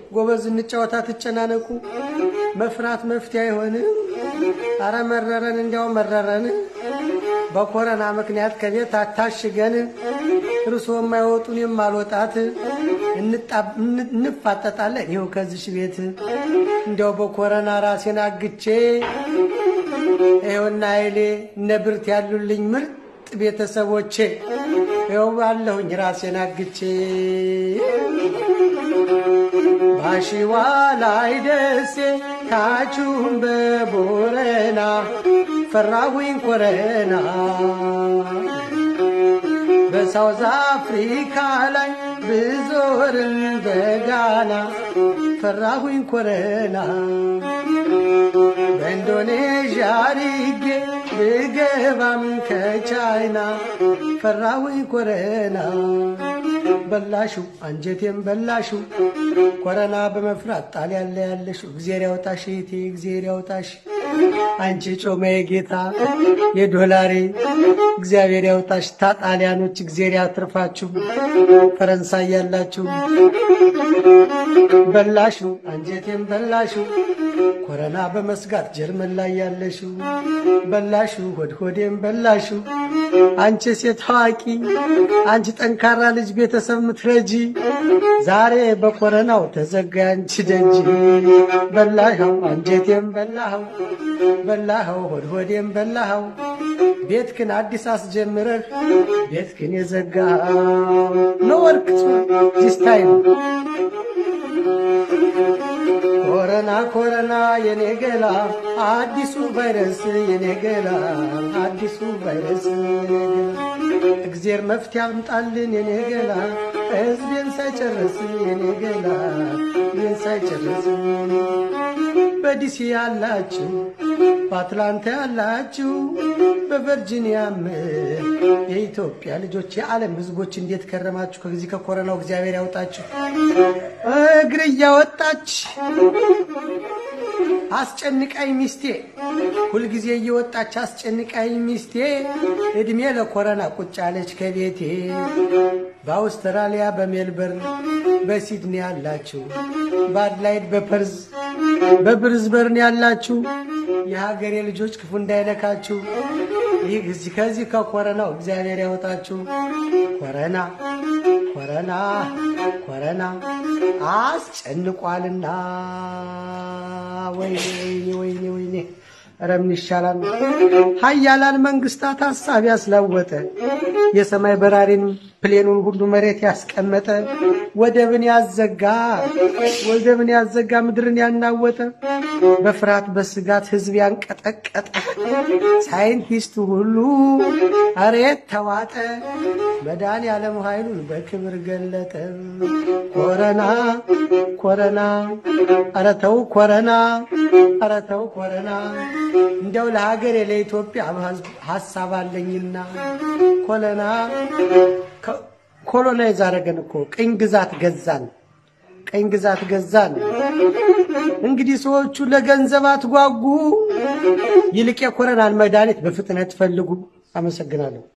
ጎበዝ እንጫወታ ትጨናነቁ መፍራት መፍትሄ አይሆንም። አረ መረረን እንዲያው መረረን በኮረና ምክንያት ከቤት አታሽገን እርሶ የማይወጡን የማልወጣት እንፋጠጣለን ይኸው ከዚሽ ቤት እንዲያው በኮረና ራሴን አግቼ ይኸውና ኃይሌ እነ ብርት ያሉልኝ ምርጥ ቤተሰቦቼ ይኸው አለሁኝ ራሴን አግቼ ባሺዋ ላይ ደሴ ታችሁን በቦረና ፈራሁኝ ኮረና በሳውዝ አፍሪካ ላይ ብዞርን በጋና ፈራሁኝ ኮረና በኢንዶኔዥያ ሪጌ ብገባም ከቻይና ፈራሁኝ ኮረና በላሹ አንጀቴም በላሹ ኮረና በመፍራት ጣሊያን ላይ ያለሽው እግዜር ያውጣሽ እህቴ እግዜር ያውጣሽ አንቺ ጮማ የጌታ የዶላሬ እግዚአብሔር ያውጣሽ ታጣሊያኖች እግዜር ያትርፋችሁ ፈረንሳይ ያላችሁ በላሹ አንጀቴም በላሹ ኮረና በመስጋት ጀርመን ላይ ያለሽው በላሹ ሆድ ሆዴም በላሹ አንቺ ሴት ታዋቂ አንቺ ጠንካራ ልጅ ቤተሰብ ምትረጂ ዛሬ በኮረናው ተዘጋ አንቺ ደጅ በላኸው አንጀቴም በላኸው በላኸው ሆድ ሆዴም በላኸው ቤትክን አዲስ አስጀምረህ ቤትክን የዘጋ ነው ወርክ ዚስ ታይም ኮረና ኮረና የኔ ገላ አዲሱ ቫይረስ የኔ ገላ አዲሱ ቫይረስ የኔ ገላ እግዜር መፍትሄ አምጣልን የኔ ገላ ሕዝቤን ሳይጨርስ የኔ ገላ ሕዝቤን ሳይጨርስ በዲሲ ያላችሁ በአትላንታ ያላችሁ በቨርጂኒያም የኢትዮጵያ ልጆች የዓለም ሕዝቦች እንዴት ከረማችሁ? ከዚህ ከኮረናው እግዚአብሔር ያውጣችሁ። እግር እያወጣች አስጨንቃኝ ሚስቴ ሁልጊዜ እየወጣች አስጨንቃኝ ሚስቴ እድሜ ለኮረና ቁጭ አለች ከቤቴ። በአውስትራሊያ በሜልበርን በሲድኒ ያላችሁ በአድላይድ በፐርዝ በብርዝበርን ያላችሁ የሀገሬ ልጆች ክፉ እንዳይነካችሁ ይህ እዚህ ከዚህ ከኮረናው እግዚአብሔር ያወጣችሁ። ኮረና ኮረና ኮረና አስጨንቋልና ወይኔ ወይኔ ወይኔ ወይኔ ኧረ ምን ይሻላል? ሀያላን መንግስታት ሀሳብ ያስለወጠ የሰማይ በራሪን ፕሌኑን ሁሉ መሬት ያስቀመጠ ወደብን ያዘጋ ወደብን ያዘጋ ምድርን ያናወጠ በፍርሃት በስጋት ህዝብ ያንቀጠቀጠ ሳይንቲስቱ ሁሉ አሬት ተዋጠ መዳን ያለም ኃይሉን በክብር ገለጠ። ኮረና ኮረና ኧረ ተው ኮረና ኧረ ተው ኮረና እንደው ለሀገሬ ለኢትዮጵያ ሀሳብ አለኝና ኮለና ኮሎናይዝ አደረገን እኮ ቅኝ ግዛት ገዛን፣ ቅኝ ግዛት ገዛን። እንግዲህ ሰዎቹ ለገንዘብ አትጓጉ፣ ይልቅ የኮረናን መድኃኒት በፍጥነት ፈልጉ። አመሰግናለሁ።